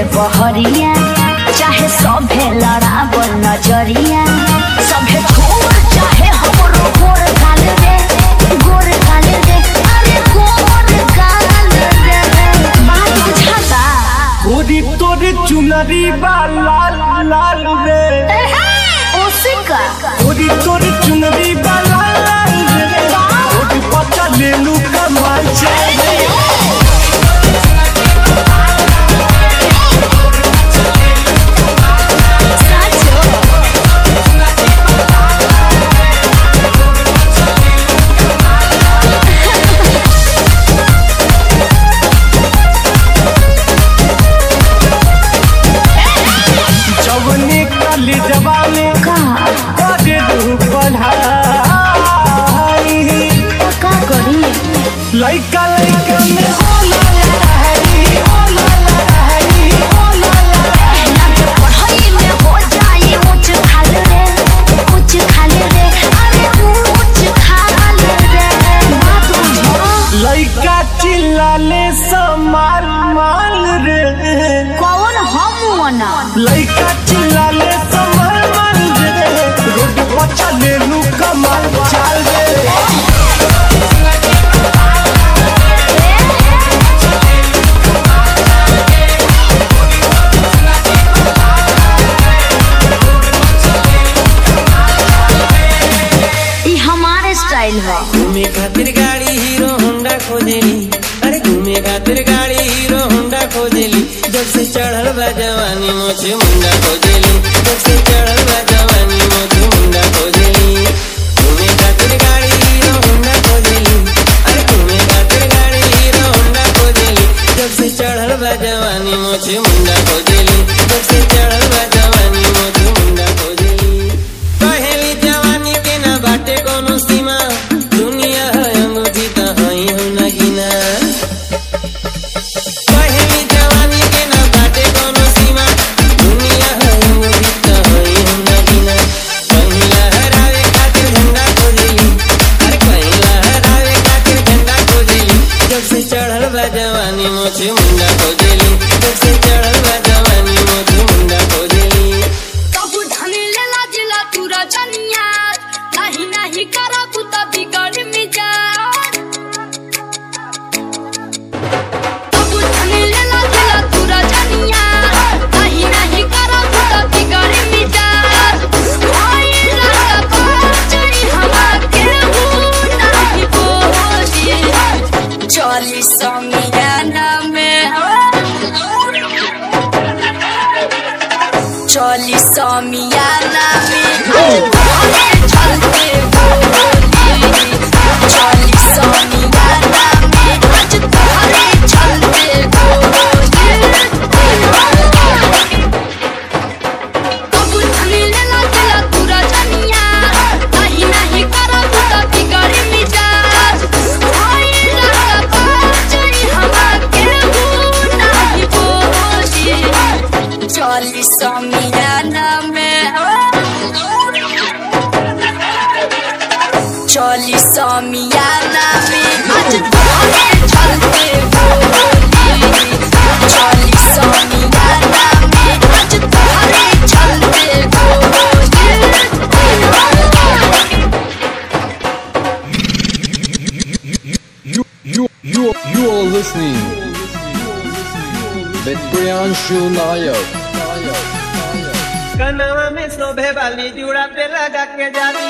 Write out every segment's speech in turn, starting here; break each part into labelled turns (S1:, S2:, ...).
S1: बहरिया चाहे सभे लड़ावल नजरिया सभे छोड़ चाहे हमरो गोर गाल रे गोर गाल रे अरे गोर गाल रे बात बुझाता
S2: गोरी तोरे चुनरी बा लाल लाल रे
S1: ओसिका
S2: गोरी तोरे चुनरी बा लाल लाल रे गोरी पचा ले लू कमाल चले
S1: साचो
S2: जवने काली जवाने
S1: का
S2: करे दू पढ़ाई
S1: का करी
S2: लइका लइका में होला लहरी होला लहरी होला लहरी
S1: लागे पढ़ाई में हो जाई ऊंच खाल रे ऊंच खाल रे अरे ऊंच खाल रे बात बुझो
S2: लइका चिल्लाले समार माल रे
S1: कौन हम वना
S2: लइका चिल्लाले समार माल रे रोड पर चले लू कमाल चाल रे
S1: ई हमारे स्टाइल है
S3: घूमे खातिर गाड़ी हीरो होंडा खोजेली अरे घूमे खातिर गाड़ी हीरो होंडा खोजेली जब से चढ़ल बा जवानी मोछे मुंडा खोजेली जब से चढ़ल बा जवानी मोछे मुंडा खोजेली घूमे खातिर गाड़ी हीरो होंडा खोजेली अरे घूमे खातिर गाड़ी हीरो होंडा खोजेली जब से चढ़ल बा जवानी मोछे मुंडा खोजेली जब से चढ़ल बा जवानी मोछे मुंडा खोजेली कहेली जवानी के ना बाटे कोनो सीमा दुनिया है अंगूठी त हई हो ना गिना कहेली जवानी के ना बाटे कोनो सीमा दुनिया है अंगूठी त हई हो ना गिना कहीं लहरावे खातिर झंडा खोजेली अरे कहीं लहरावे खातिर झंडा खोजेली जब से चढ़ल बा जवानी मोछे मुंडा खोजेली जब से चढ़ल बा जवानी मोछे मुंडा खोजेली
S4: कबू धनी लेला जिला तू रचनिया नहीं नहीं करब त बिगड़ मिजाज कबू धनी लेला जिला तू रचनिया नहीं नहीं करब त बिगड़ मिजाज ओए लगा बाचई हवा के हूं नहीं बोली चली समियाना में चली समियाना में चलते बोली चली समियाना में आज तोहरे चलते बोली कबू धनी लेला दिला तू रजनिया नहीं नहीं करब त बिगड़ मिजाज ओए लगा बाचई हवा के हूं नहीं बोली चली समियाना में चली समियाना में आज तोहरे चलते बोली चली समियाना में आज तोहरे चलते बोली
S5: You, you, you, you are listening with Priyanshu Nayak.
S3: कनवा में शोभे वाली जुड़ा पे लगा के जाली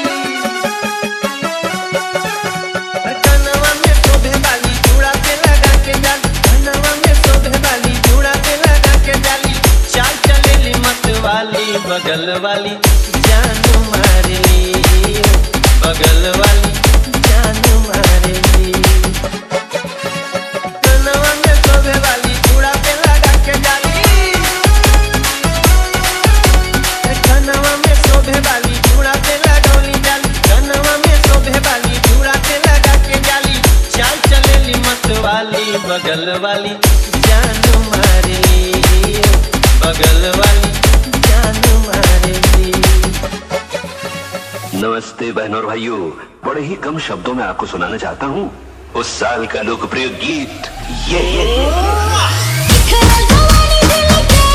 S3: कनवा में शोभे वाली जुड़ा पे लगा के जाली कनवा में शोभे वाली जुड़ा पे लगा के जाली चाल चलेली मत वाली बगल वाली जान मारेली बगल वाली जान मारेली कनवा में शोभे वाली जुड़ा पे लगा के जाली कनवा में शोभे वाली चूड़ा पे लगौली जाली कनवा में शोभे वाली चूड़ा पे लगा के जाली चाल चलेली मत वाली बगल वाली जान मारेली बगल वाली जान मारेली
S6: नमस्ते बहनों और भाइयों बड़े ही कम शब्दों में आपको सुनाना चाहता हूँ उस साल का लोकप्रिय गीत ये, ये, ये।
S1: खेल जवानी दिल के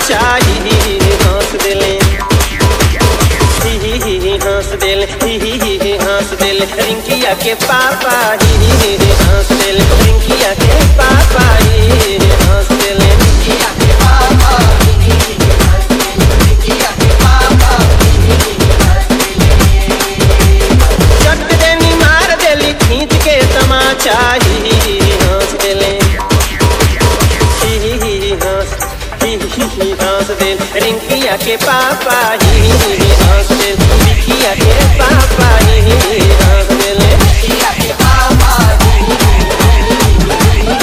S3: तमाचा ही ही ही हंस देले ही ही ही ही हंस देले ही ही ही ही हंस देले रिंकिया के पापा ही ही ही ही हंस देले रिंकिया के पापा ही ही ही हंस देले रिंकिया के पापा ही ही ही ही हंस देले रिंकिया के पापा ही ही ही ही हंस देले चट देनी मार देली खींच के तमाचा ही ही ही ही हंस देले ही ही ही ही हंस ही ही ही हंस दे रिंकिया के पापा ही ही ही ही हंस दे रिंकिया के पापा ही ही ही ही हंस दे रिंकिया के पापा ही ही ही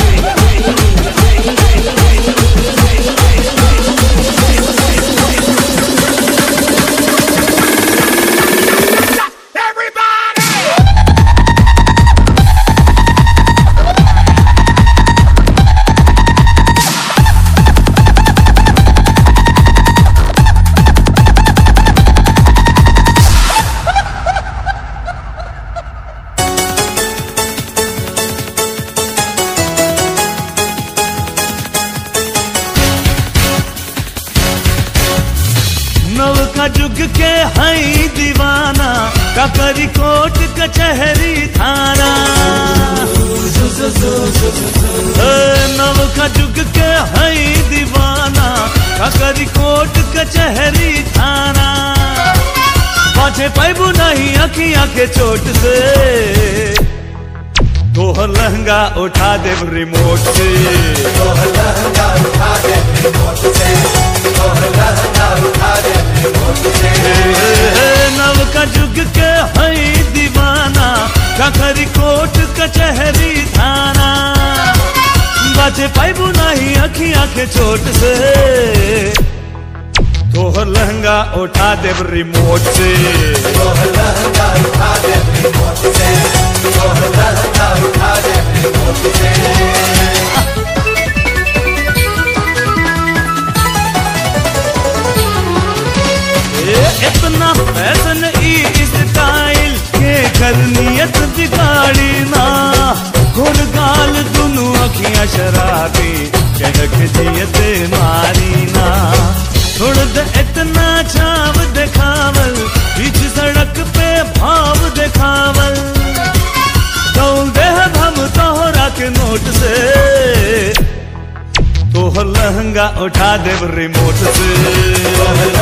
S7: नव का जुग के हई दीवाना कपरी कोट कचहरी थाना ए, नव का जुग के हई दीवाना कपरी कोट कचहरी थाना पाछे पैबू नहीं अखियां के चोट से तोहर लहंगा उठा दे रिमोट से नव का जुग के हई दीवाना कखरी कोट कचहरी थाना बचे पैबू नहीं अखियां के चोट से तोहर लहंगा उठा दे रिमोट से ए, इतना फैशन ई स्टाइल के कर नियत बिगाड़ी ना गुर गाल दुनु अखियां शराबी चहक जियत मारी ना छोड़ दे इतना छाव दिखावल बीच सड़क पे भाव दिखावल कौन दे हम तोहरा के नोट से तोहर लहंगा उठा दे रिमोट से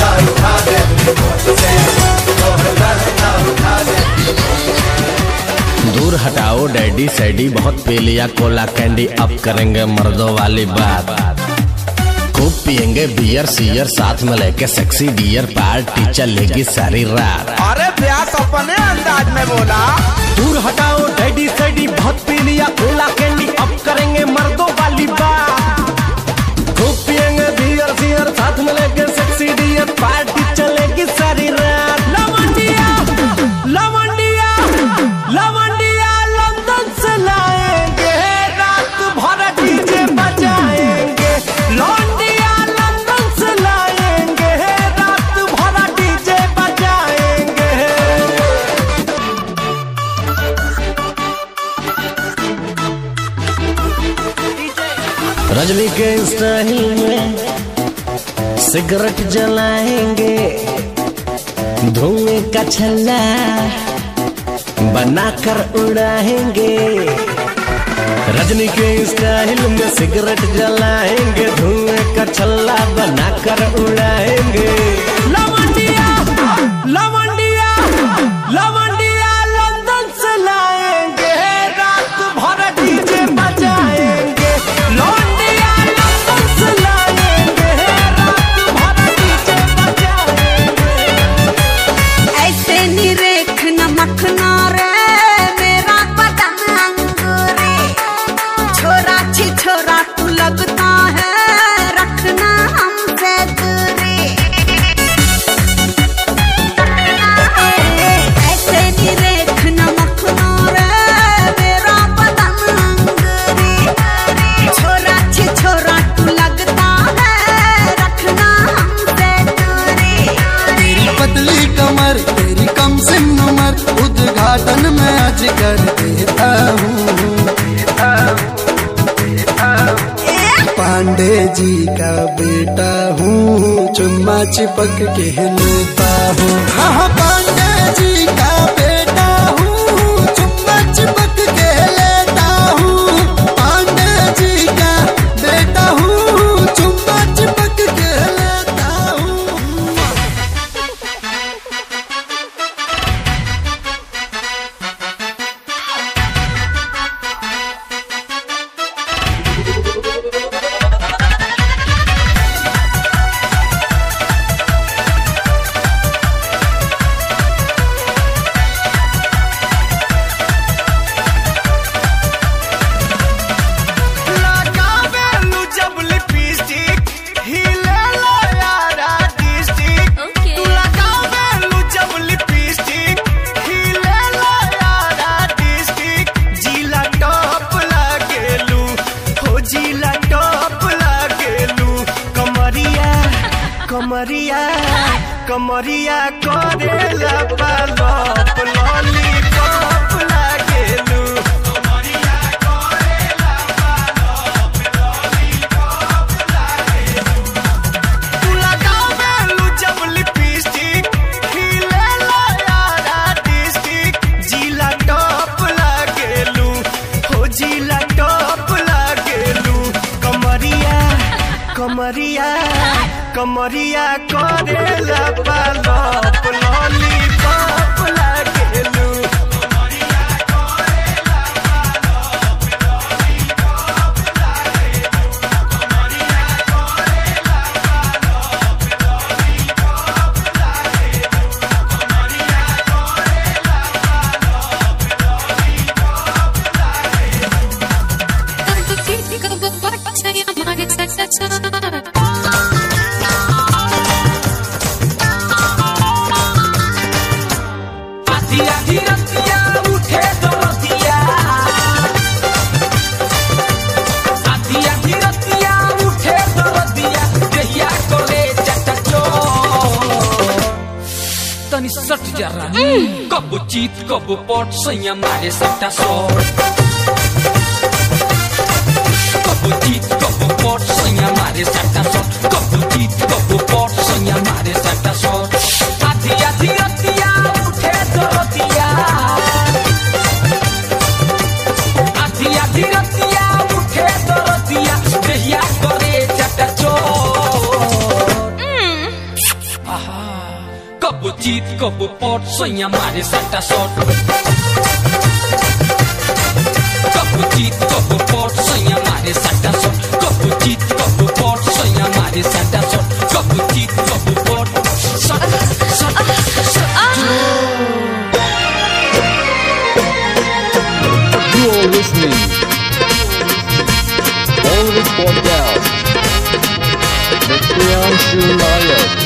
S8: दूर हटाओ डैडी सैडी बहुत पी लिया कोला कैंडी अब करेंगे मर्दों वाली बात खूब पियेंगे बियर सियर साथ में लेके सेक्सी डियर पार्टी चलेगी सारी रात
S2: अरे व्यास अपने अंदाज में बोला
S8: दूर हटाओ डैडी सैडी बहुत पी लिया कोला कैंडी अब करेंगे मर्दों वाली बात खूब पियेंगे बियर सियर साथ में लेके सेक्सी डियर पार्टी चलेगी सारी रात लवंडिया लवंडिया लवंडिया लंदन से लाएंगे रात भर डीजे बजाएंगे लौंडिया लंदन से लाएंगे रात भर डीजे बजाएंगे रजनी के स्टाइल में सिगरेट जलाएंगे धुएं का छल्ला बनाकर उड़ाएंगे रजनी के स्टाइल में सिगरेट जलाएंगे धुएं का छल्ला बनाकर उड़ाएंगे लवंडिया लवंडिया लवंडिया लंदन से लाएंगे रात भर डीजे बजाएंगे लौंडिया लंदन से लाएंगे रात भर डीजे बजाएंगे
S4: ऐसे निरेख नमखना रे मेरा बदन अंगूरी छोरा छी छोरा तू लगता है रखना हमसे दूरी ऐसे निरेख नमखना रे मेरा बदन अंगूरी छोरा छी छोरा तू लगता है रखना हमसे दूरी
S9: तेरी पतली कमर तेरी कम सिम उमर उद्घाटन में आज कर देता हूँ पांडे जी का बेटा हूँ चिपक के लेता हूँ हाँ पांडे जी का बेटा हूँ चुम्मा चिपक के लेता हूँ पांडे जी का बेटा हूँ चुम्मा चिपक के लेता हूँ
S2: लगावेलू जब लिपस्टिक हिलेला यारा डिस्ट्रिक्ट
S4: Okay.
S2: तू लगावेलू जब लिपस्टिक हिलेला यारा डिस्ट्रिक्ट जिला टॉप लागेलू हो जिला टॉप लागेलू कमरिया कमरिया कमरिया करेला पालप लॉलीपॉप लागेलू कमरिया करेला तू लगावेलू जब लिपस्टिक हिलेला यारा डिस्ट्रिक्ट जिला टॉप लागेलू हो जिला टॉप लागेलू कमरिया कमरिया कमरिया करेला पालप लॉलीपॉप लागेलू कमरिया करेला पालप लॉलीपॉप लागेलू कमरिया करेला पालप लॉलीपॉप लागेलू कमरिया करेला
S10: आधिया धीरतिया उठे दरतिया आधिया धीरतिया उठे दरतिया देहिया कोले चटचो तनी सट जरा कब जीत कब पट सैया मारे सट्टा सोर कब जीत कब पट सैया मारे सट्टा सोर कब जीत कब पट सैया मारे सट्टा सोर आधिया धीरतिया उठे दरतिया आधिया धीरतिया उठे दरतिया देहिया करे चटचो कब जीत कब पट सैया मारे सट्टा शॉट कब जीत कब पट सैया मारे सट्टा शॉट कब जीत कब पट सैया मारे सट्टा शॉट कब जीत कब पट सट सट सट
S5: You are listening. Always podcast. The Priyanshu Nayak.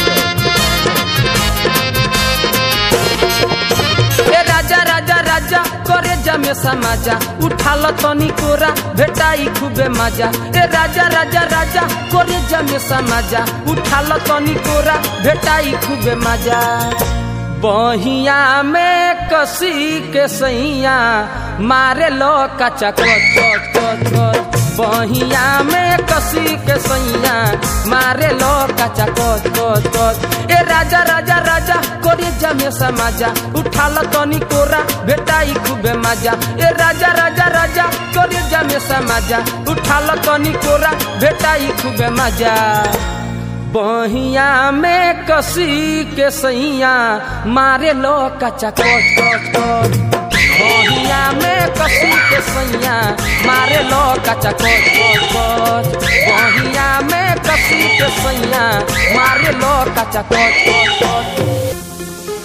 S10: ए राजा राजा राजा करे जमे समाजा उठाल तनी कोरा भेटाई खूबे मजा ए राजा राजा राजा करे जमे समाजा उठाल तनी कोरा भेटाई खूबे मजा बहिया में कसी के सैया मारे लो कचा कच कच कच कच बहिया में कसी के सैया मारे लो कचा कच कच कच ए राजा राजा राजा कोरे जमे समाजा उठाल तनी कोरा भेटाई खूबे मजा ए राजा राजा राजा कोरे जमे समाजा उठाल तनी कोरा भेटाई खूबे मजा बहिया में कसी के सैया मारे लो कचा कच कच कच बहिया में कसी के सैया मारे लो कचा कच कच कच बहिया में कसी के सैया मारे लो कचा कच कच कच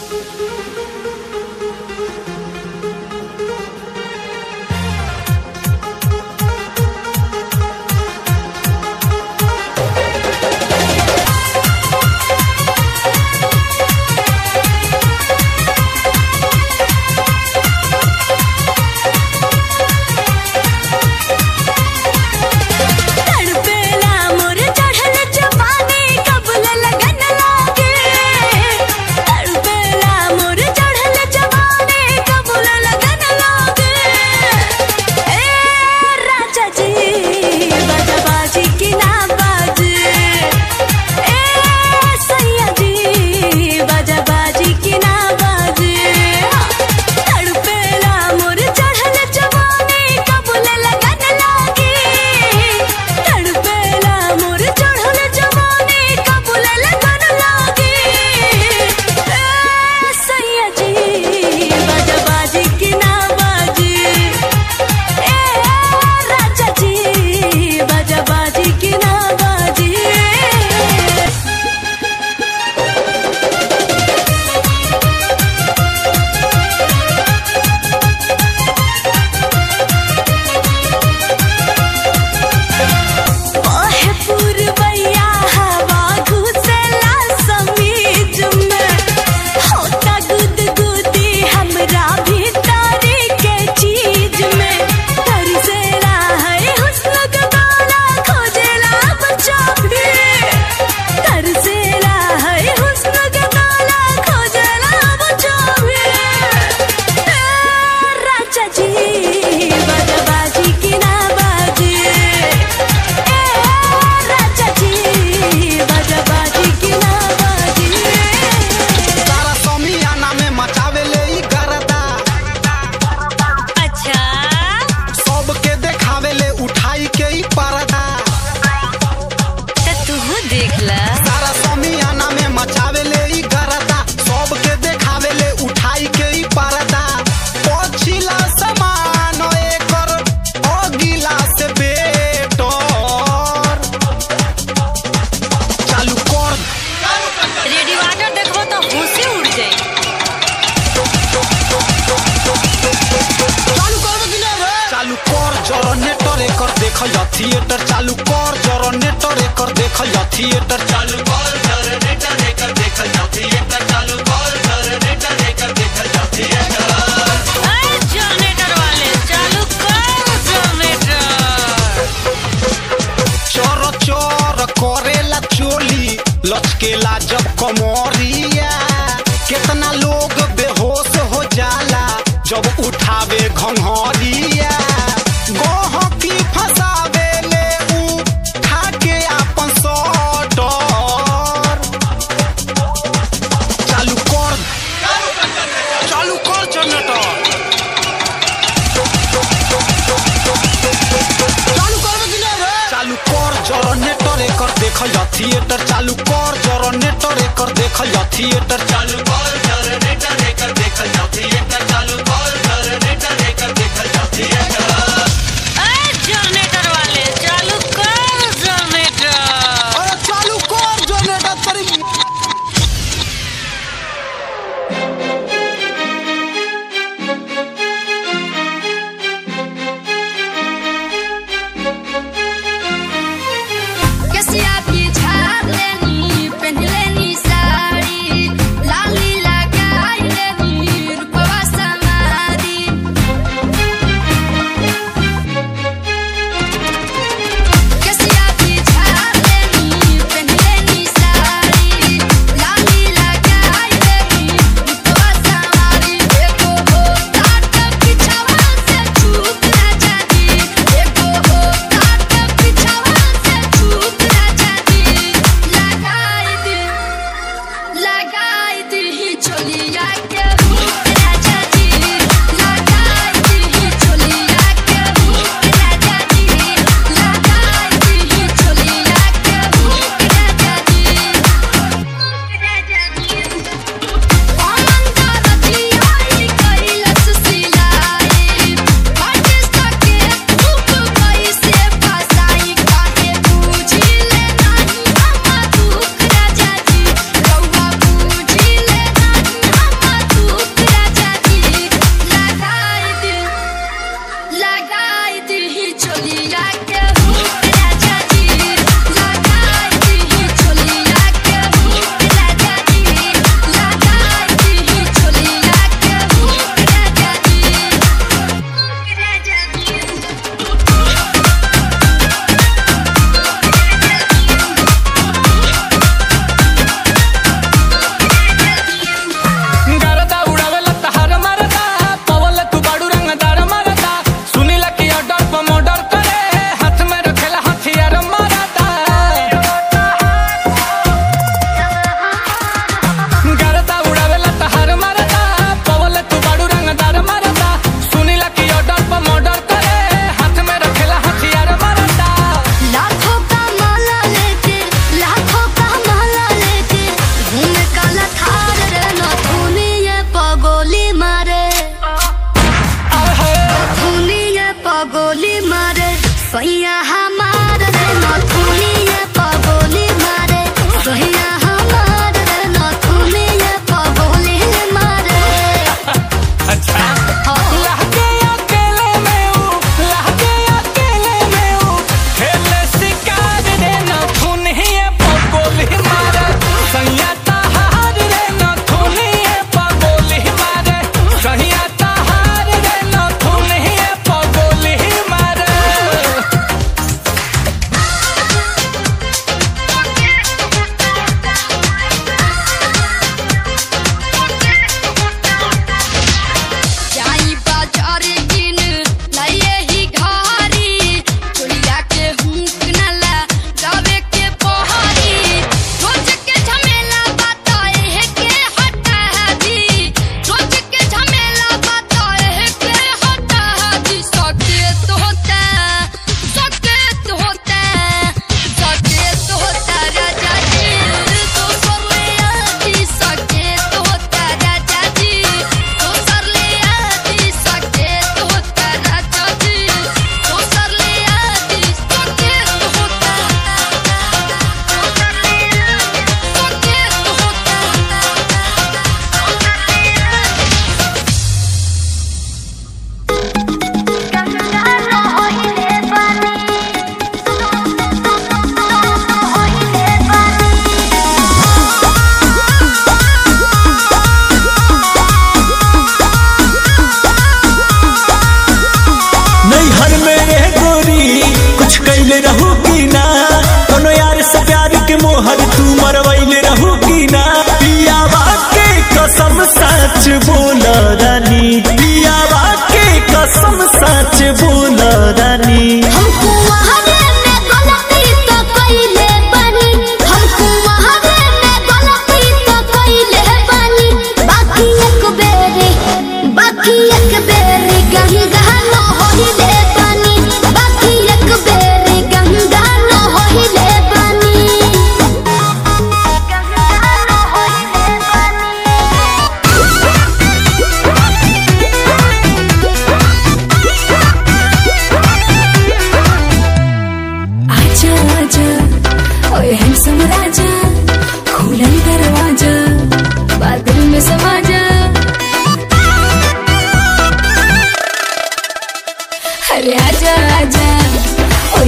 S1: तड़पेला मोर चढ़ल जवानी कबल लगन लागे
S11: के ही परदा
S1: तू देख ला
S11: सारा समियाना में मचावे ले ही गरदा सबके देखावे ले उठाई के ही परदा पछिला समान एकर अगिला से बेटर चालू कर
S1: रेडियो आटर देखबो तो होशे उड़ जाई
S11: चालू कर जनरेटर एकर देखल जा थिएटर चालू कर जनरेटर एकर देखल जा थिएटर चालू कर जनरेटर एकर देखल जा थिएटर चालू कर जनरेटर एकर देखल जा थिएटर
S1: जनरेटर वाले चालू कर जनरेटर
S11: चोर चोर करेला चोली लचकेला जब कमरिया कितना लोग बेहोश हो जाला जब उठावे घंघरिया गहकी फसावे ले उ खाके आपन सटर चालू कर चालू कर जनरेटर चालू कर जनरेटर एकर देखल जा थिएटर चालू कर जनरेटर एकर देखल जा थिएटर चालू कर जनरेटर एकर देखल जा थिएटर चालू कर जनरेटर एकर देखल जा थिएटर
S1: जनरेटर वाले चालू कर जनरेटर
S11: अरे चालू कर जनरेटर तरी
S4: कसिया भी झाड़ लेनी पहन लेनी साड़ी लाली लगाई लेनी रूपवा समारी कसिया भी झाड़ लेनी पहन लेनी साड़ी लाली लगाई लेनी रूपवा समारी देखो हो काट पिछवा से छूट ना जाती देखो हो काट पिछवा से छूट ना जाती लगाई दी लगाई दी चोलिया के हुक राजा जी लगाई दी चोलिया के हुक राजा जी लगाई दी चोलिया के हुक राजा जी राजा जी अंधा रतियाई कैलस सिलाई फट सके धूप कैसे फसाई काहे बूझी ले नहीं हम दुख राजा जी रउआ बूझी ले नहीं हम दुख राजा जी लगाई दी लगाई दी चोलिया के हुक राजा जी लगाई दी चोलिया के हुक राजा जी लगाई दी चोलिया के हुक राजा जी हुक राजा जी
S10: गरदा उड़ावेला तहार मरदा पवल तू बाड़ू रंगदार मरदा सुनीला की ऑर्डर पर मर्डर करे हाथ में रखेला हथियार मरदा गरदा उड़ावेला तहार मरदा पवल तू बाड़ू रंगदार मरदा सुनीला की ऑर्डर पर मर्डर करे हाथ में रखेला हथियार मरदा
S4: लाखों का माला लेके लाखों का माला लेके घूमे काला थार रे नथुनी ये पगोली मारे नथुनी ये पगोली मारे सैया हमार रे नथुनी ये पगोली मारे सैया हमार रे नथुनी ये पगोली मारे
S10: अच्छा लहके अकेले में हूँ लहके अकेले में हूँ खेले शिकार रे न खून ही है पगोल ही मारे सैया तहार रे न खून ही है पगोल ही मारे सैया तहार रे न खून ही है पगोल ही मारे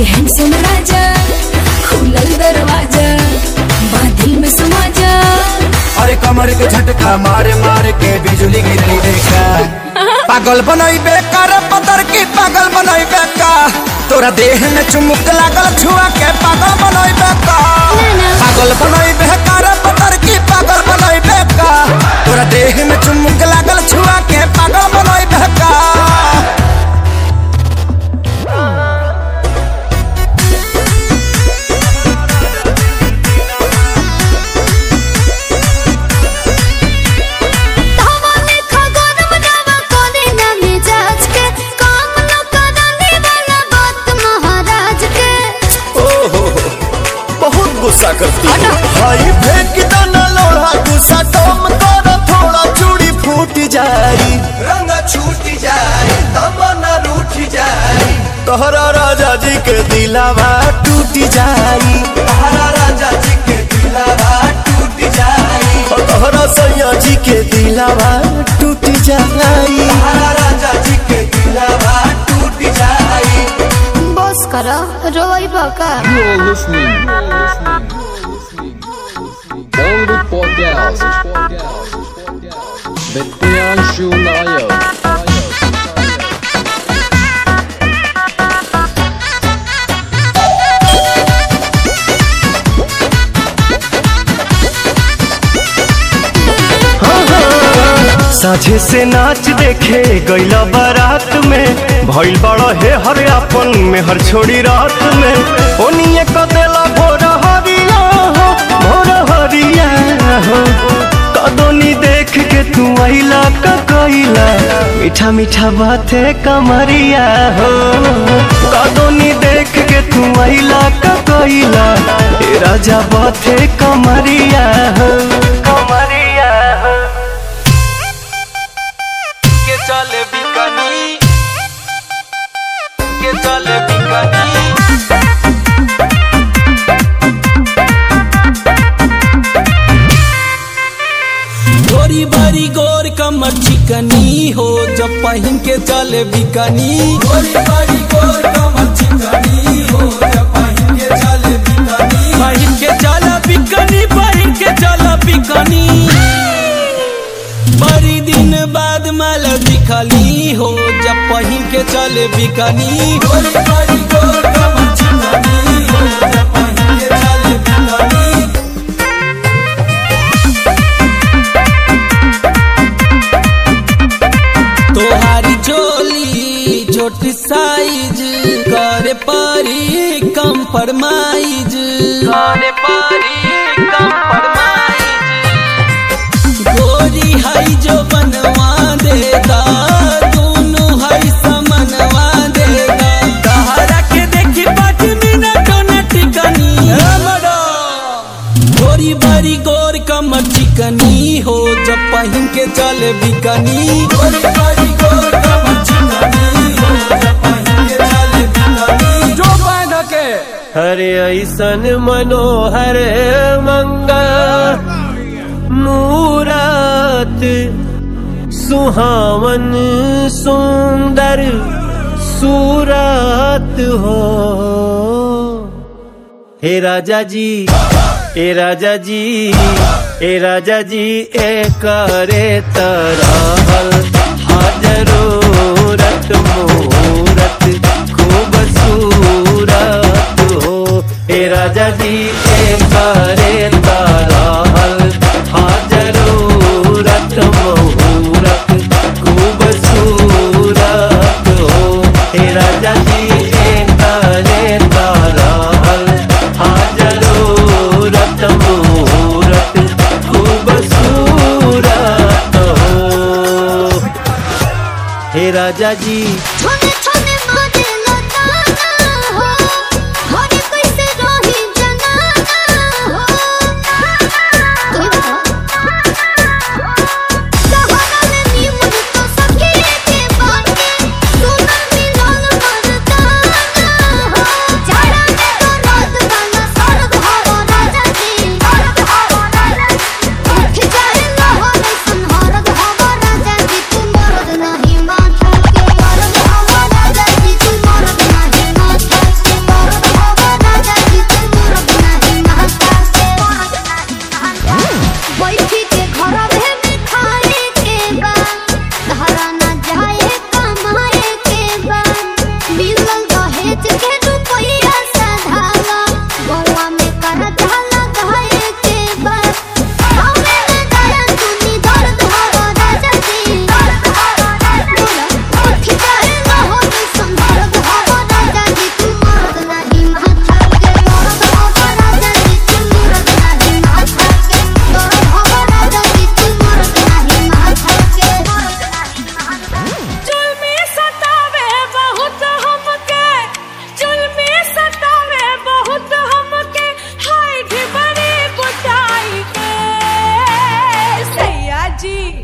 S4: बड़े हैंडसम राजा खुलल दरवाजा बादल में समा जा
S9: अरे कमर के झटका मारे मारे के बिजली गिरली देखा पागल बनई बेकार पतर की पागल बनई बेका तोरा देह में चुमुक लागल छुआ के पागल बनई बेका पागल बनई बेकार पतर की पागल बनई बेका तोरा देह में चुमुक लागल छुआ के पागल बनई बेका
S4: हवा में खगोल बनावा कोने ना मिजाज के काम न कराने वाला बात महाराज के
S8: ओहो बहुत गुस्सा करती है भाई फेंक दाना लोढ़ा गुस्सा कम कर थोड़ा चूड़ी फूट जाई
S2: रंग छूट जाए तमन्ना रूठ जाए
S8: तोहरा राजा जी के दिलावा टूट जाई
S2: तारा राजा जी के दिलावा टूट जाए
S8: और तोहरा सैया जी के दिलावा टूट जाई
S2: तारा राजा जी के दिलावा टूट जाए
S4: बस करो रोई बका
S5: You're listening. You're listening. Only for girls. With Priyanshu Nayak.
S8: साझे से नाच देखे गईला बारात में भइल बड़ा हे हर अपन में हर छोड़ी रात में ओनिए क देला भोर हरिया हो भोर हरिया हो कदोनी देख के तू आइला का कइला मीठा मीठा बाते कमरिया हो कदोनी देख के तू आइला का कइला ए राजा बाते कमरिया हो कमरिया हो
S10: के चले बिकनी के चले बिकनी गोरी बारी गोर कमर चिकनी हो जब पहन के चले बिकनी गोरी बारी गोर कमर चिकनी हो जब पहन के चले बिकनी पहन के चला बिकनी पहन के चला बिकनी बड़ी दिन बाद माल दिखली हो जब पहन के चले बिकनी गोरी बारी गोर कमर चिकनी हो जब पहन के चले बिकनी तोहारी चोली छोट साइज करे परी कंप्रोमाइज करे परी कंप्रोमाइज गोरी हई जो बनवा देगा दोनों हई समनवा देगा तहरा के देखी पाँच मिनट न टिकनी गोरी बारी गोर कमर चिकनी हो जब पहन के चले बिकनी गोरी बारी गोर कमर चिकनी हो जब पहन के चले बिकनी जो बांध के
S3: हरे ऐसन मनोहर मंगा मूरत सुहावन सुंदर सूरत हो हे राजा जी ए राजा जी ए राजा जी ए करे तरहल हाजरूरत मूरत खूब सूरत हो ए राजा जी ए करे तरहल हाजरूरत मूरत खूब सूरत हो ए राजा जी ए करे तरहल हाजरूरत मूरत खूब सूरत हो हे राजा जी
S4: छोने छोने मारे लताना हो हरे कैसे रही जनाना हो कोई बताओ सहारा में नीमन तो सखी के बाटे सोना मिलन मर्दाना हो जाड़ा में तो रात गाना सरद हवा राजा जी सरद हवा राजा जी उठ जाए लहर संहारद हवा राजा जी तुम मर्द नहीं माथा के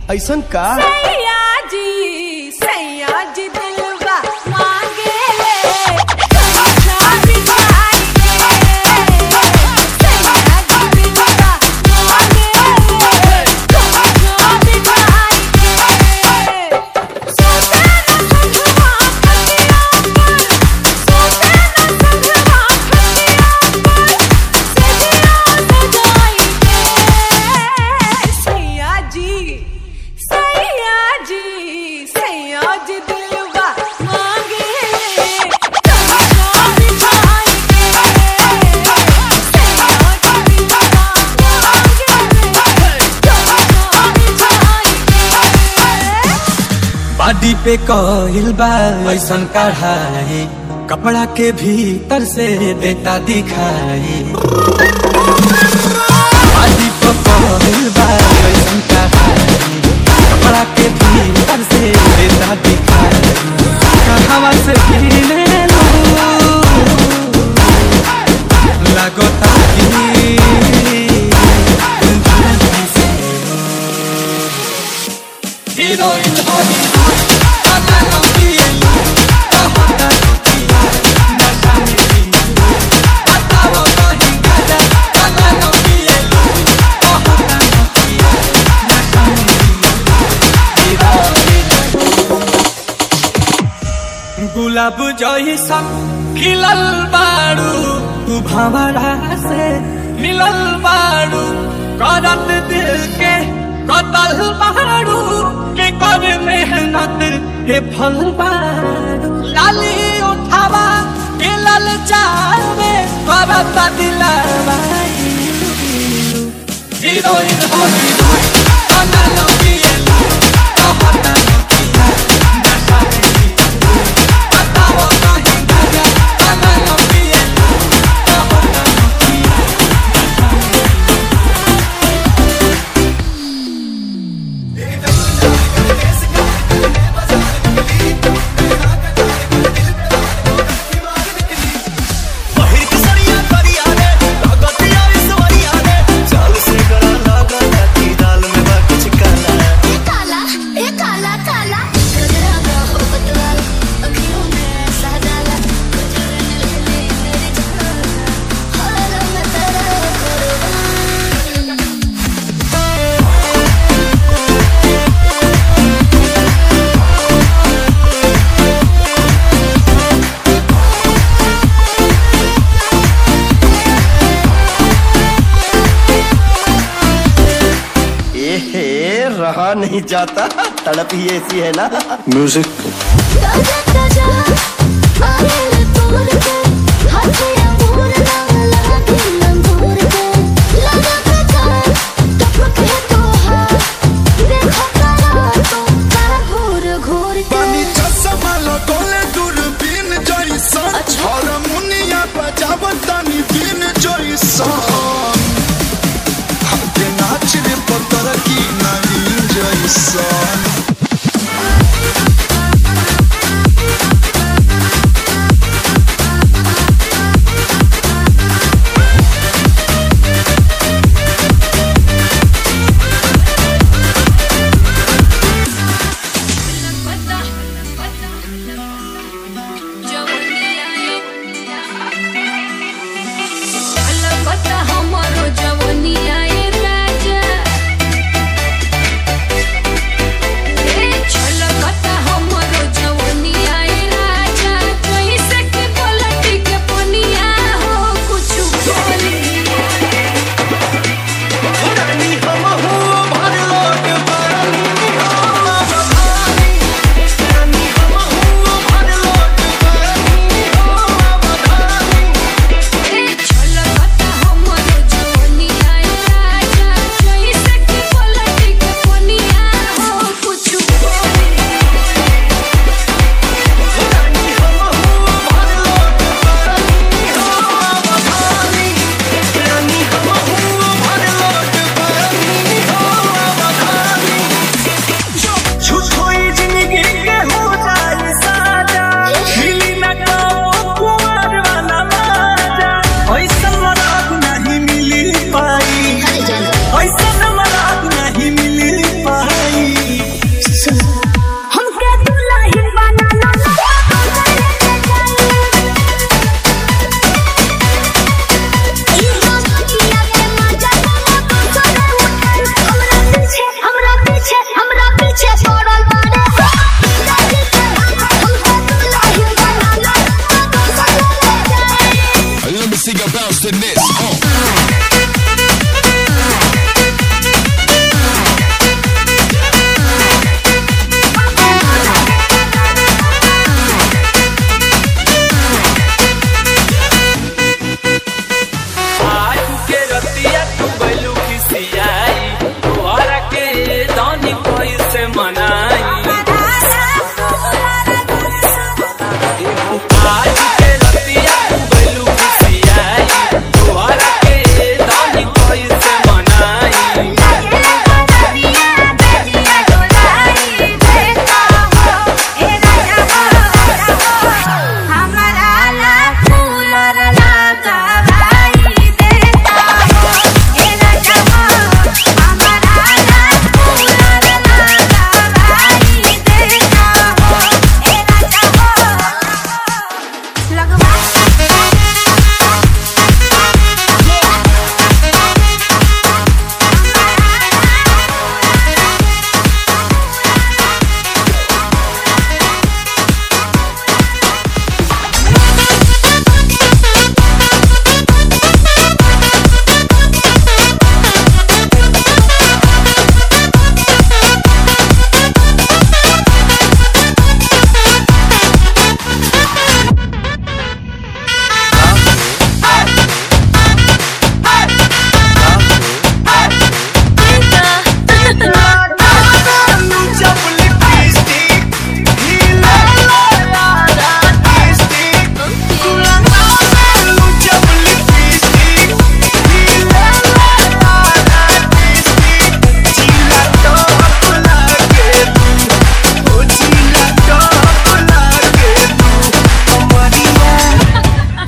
S2: ऐसन का
S12: सैया जी सैया जी दिलवा मांगे ले कमरा बिछाई के सैया जी दिलवा मांगे ले कमरा बिछाई के सोते न संगवा खटिया पर सोते न संगवा खटिया पर सजिया सजाई के सैया जी सैया जी सैया जी दिलवा मांगे ले कमरा बिछाई के सैया जी दिलवा मांगे ले कमरा बिछाई के
S13: बाडी पे कहिल बा ऐसन कढ़ाई कपड़ा के भीतर से देता दिखाई बाडी पे कहिल बा ऐसन कढ़ाई कपड़ा के भीतर से देता दिखाई कहवा से पीने लो लगता कि हीरोइन हो गुलाब जैसा खिलल बारू तू भंवरा से मिलल बारू करत दिल के कतल बारू के कर मेहनत के फल बारू लाली उठावा के लल चावे करत दिलवा हीरोइन हो हीरोइन गाना लगिए कहता नकिया नशा में बताओ कहीं गया गाना लगिए कहता नकिया
S1: काला ए काला काला गजरा का हो बतवाल अखियों में सादाला गुजरने लगे मेरी जान हर रंग तेरा कुर्बान
S2: ए हे रहा नहीं जाता तड़प ही ऐसी है ना
S9: म्यूजिक
S1: ताजा ताजा आयल तोर के हथिया मोर लाला दिल मोर के लगा के कर टपक है तो हाथ देखो करा तो कर घूर घूर के
S9: पानी चश्मा लगोले दूरबीन जैसन हारमोनिया बजावत तानी बीन जैसन हमके नाच रे पत्थर की नवीन जैसन
S1: Thank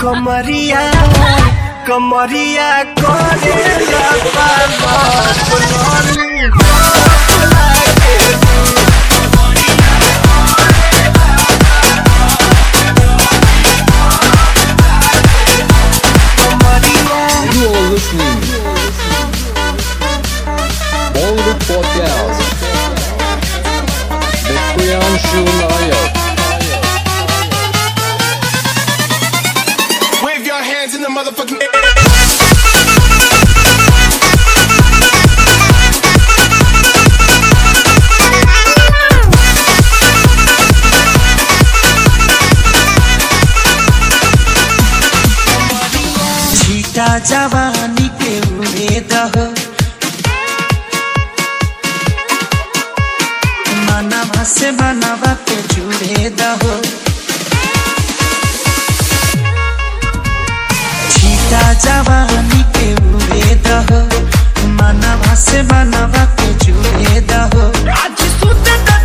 S2: कमरिया कमरिया करे
S5: You are listening. Bollywood Podcast. The Priyanshu Nayak.
S11: Wave your hands in the motherfucking air.
S14: छीटा जवानी के उड़े दहो मनवा से मनवा के जुड़े दहो छीटा जवानी के उड़े दहो मनवा से मनवा के जुड़े दहो
S2: आज सुते